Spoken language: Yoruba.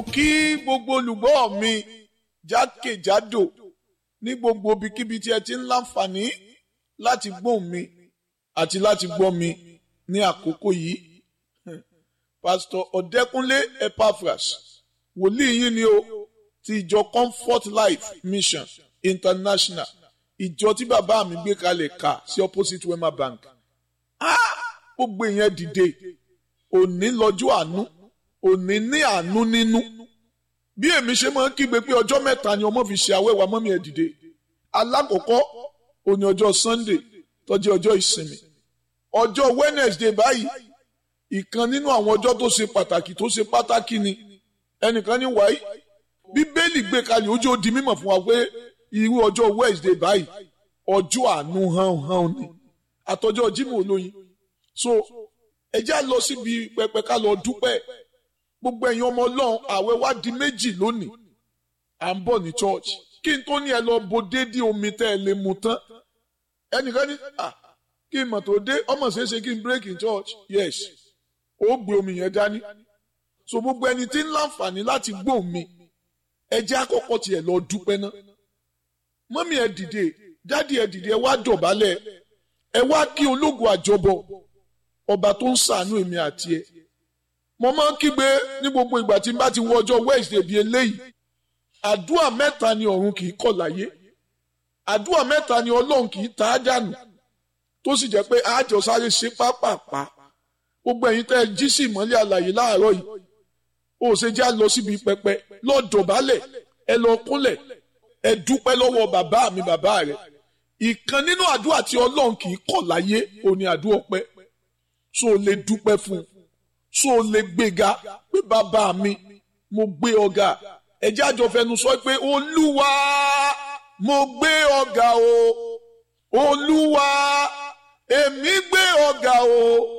kí gbogbo olùgbọ́ mi jákèjádò ní gbogbo ibikíbi tí ẹ ti ń láǹfààní láti gbóhùn mi àti láti gbọ́ mi ní àkókò yìí. Pásítọ̀ Ọ̀dẹ́kúnlé Epaphras wòlíì yín ni o ti ìjọ Comfort Life Mission International ìjọ tí bàbá mi gbé kalẹ̀ kà sí opposite Wema Bank. Gbogbo ìyẹn dìde òní lọ́jọ́ àánú òní ní àánú nínú bí èmi ṣe máa ń kígbe pé ọjọ́ mẹ́ta ni ọmọ fi ṣe àwẹ̀wà mọ́mí ẹ̀ dìde alákọ̀ọ́kọ́ òní ọjọ́ Sunday tó jẹ́ ọjọ́ ìsinmi ọjọ́ Wednesday báyìí ìkan nínú àwọn ọjọ́ tó ṣe pàtàkì tó ṣe pàtàkì ni ẹnìkan ní wáyé bíbélì gbé kalẹ̀ ojú ó di mímọ̀ fún wa pé irú ọjọ́ Wednesday báyìí ọjọ́ àánú hàn hàn ni àtọjọ́ Jímọ̀ olóyin so ẹ já lọ síbi pẹpẹ ká lọ dúpẹ́ gbogbo ẹ̀yin ọmọ Ọlọ́run àwẹ̀ wá di méjì lónìí à ń bọ̀ ní church kí n tó ní ẹ lọ bo déédé omi tẹ́ ẹ lè mu tán ẹnìkan ní à kí n mọ̀ tó dé ọmọ ṣeéṣe kí n break in church yes ó gbé omi yẹn dání so gbogbo ẹni tí ń láǹfààní láti gbọ́ mi ẹ jẹ́ àkọ́kọ́ tiẹ̀ lọ dúpẹ́ ná mọ́mí ẹ dìde dádì ẹ dìde ẹ wá dọ̀bálẹ̀ ẹ wá kí ológun àjọbọ ọba tó ń ṣàánú èmi àti ẹ mo máa ń kígbe ní gbogbo ìgbà tí n bá ti wọ ọjọ́ Wednesday bíi eléyìí àdúrà mẹ́ta ni ọ̀run kì í kọ̀ láyé àdúrà mẹ́ta ni ọlọ́run kì í ta á dànù tó sì jẹ́ pé àjọ sáré ṣe pápápá gbogbo ẹ̀yin tẹ́ ẹ jí sí ìmọ́lẹ̀ àlàyé láàárọ̀ yìí ó ṣe já lọ síbi pẹpẹ lọ dọ̀bálẹ̀ ẹ lọ kúnlẹ̀ ẹ dúpẹ́ lọ́wọ́ bàbá mi bàbá rẹ̀ ìkan nínú àdúrà tí ọlọ́run kì í kọ̀ láyé òní àdúrà ọpẹ́ so lè dúpẹ́ fún un so lè gbéga pé bàbá mi mo gbé ọ̀gá ẹjẹ́ àjọ fẹnu sọ pé olúwa mo gbé ọ̀gá o olúwa èmi gbé ọ̀gá o